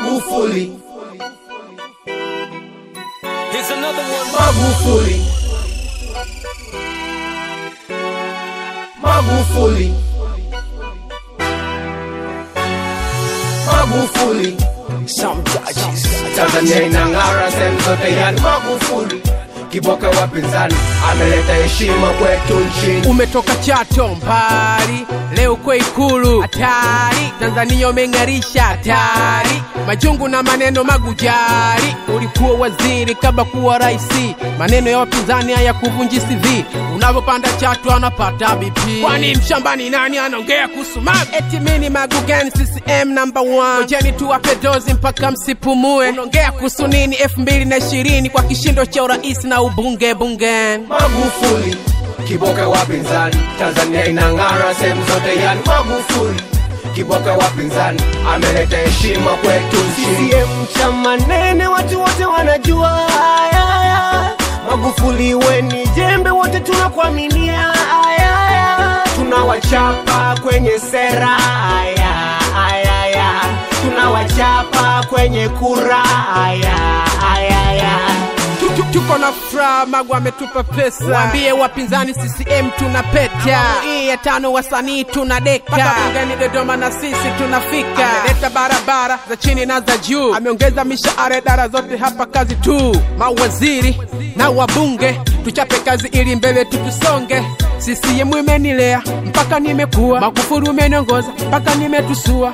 Magufuli, Here's another one. Magufuli, Magufuli, Magufuli. Some touches. Tanzania inang'ara sehemu zote, yani Magufuli kiboka wapinzani ameleta heshima kwetu nchini. umetoka Chato mbali, leo uko Ikulu hatari, Tanzania umeng'arisha hatari, majungu na maneno magujari. Ulikuwa waziri kabla kuwa raisi, maneno ya wapinzani haya kuvunji CV. Unavyopanda Chato anapata BP, kwani mshambani nani anaongea kuhusu Magu? Eti mini Magu gani? CCM number one, ngojeni tuwape dozi mpaka msipumue. Unaongea kuhusu nini? elfu mbili na ishirini kwa kishindo cha urais na ubunge bungeni Magufuli kiboka wapinzani, Tanzania inang'ara sehemu zote, yani Magufuli kiboka wapinzani ameleta heshima kwetu nchini. CCM chama nene, watu wote wanajua haya, haya. Magufuli weni jembe, wote tunakuaminia haya, haya. tunawachapa kwenye sera haya, haya, haya. tunawachapa kwenye kura haya, haya, haya. Tu- tu- tuko na furaha, Magu ametupa pesa. Waambie wapinzani CCM tuna peta. Hii ya tano wasanii tuna deka. Mpaka bungeni Dodoma na sisi tunafika. Ameleta barabara za chini na za juu, ameongeza mishahara idara zote hapa kazi tu. Mawaziri na wabunge tuchape kazi ili mbele tutusonge. CCM imenilea mpaka nimekuwa, Magufuli umeniongoza mpaka nimetusua.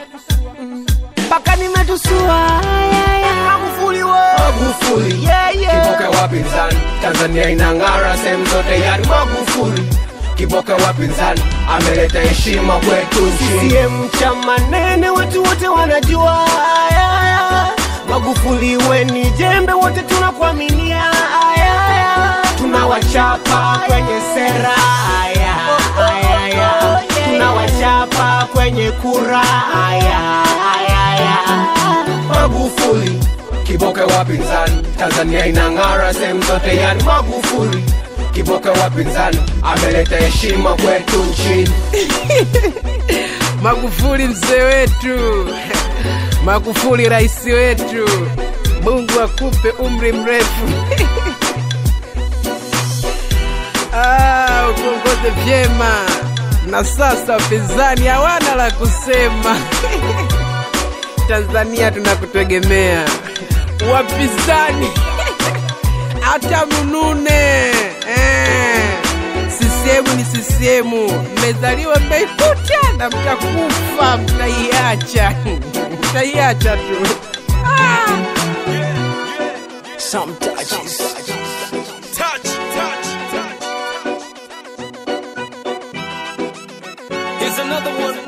mpaka nimetusua haya, haya. Magufuli we. Magufuli Yeah, yeah. kiboka wapinzani, Tanzania inang'ara sehemu zote, yani Magufuli kiboka wapinzani ameleta heshima kwetu nchini. CCM chama nene, watu wote wanajua haya, haya. Magufuli weni jembe, wote tunakuaminia haya, haya. tunawachapa kwenye sera haya, haya, haya. tunawachapa kwenye kura haya, haya, haya. Magufuli kiboka wapinzani, Tanzania inang'ara sehemu zote, yani Magufuli kiboka wapinzani ameleta heshima kwetu nchini. Magufuli mzee wetu, Magufuli rais wetu, Mungu akupe umri mrefu ah, utuongoze vyema. Na sasa wapinzani hawana la kusema. Tanzania tunakutegemea wapinzani, hata mnune eh. CCM ni CCM, mmezaliwa mmeikuta na mtakufa, mtaiacha mtaiacha tu ah. Some touches. Touch, touch, touch. Here's another one.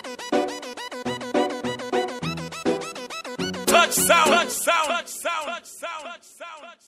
Touch sound. Touch sound. Touch sound.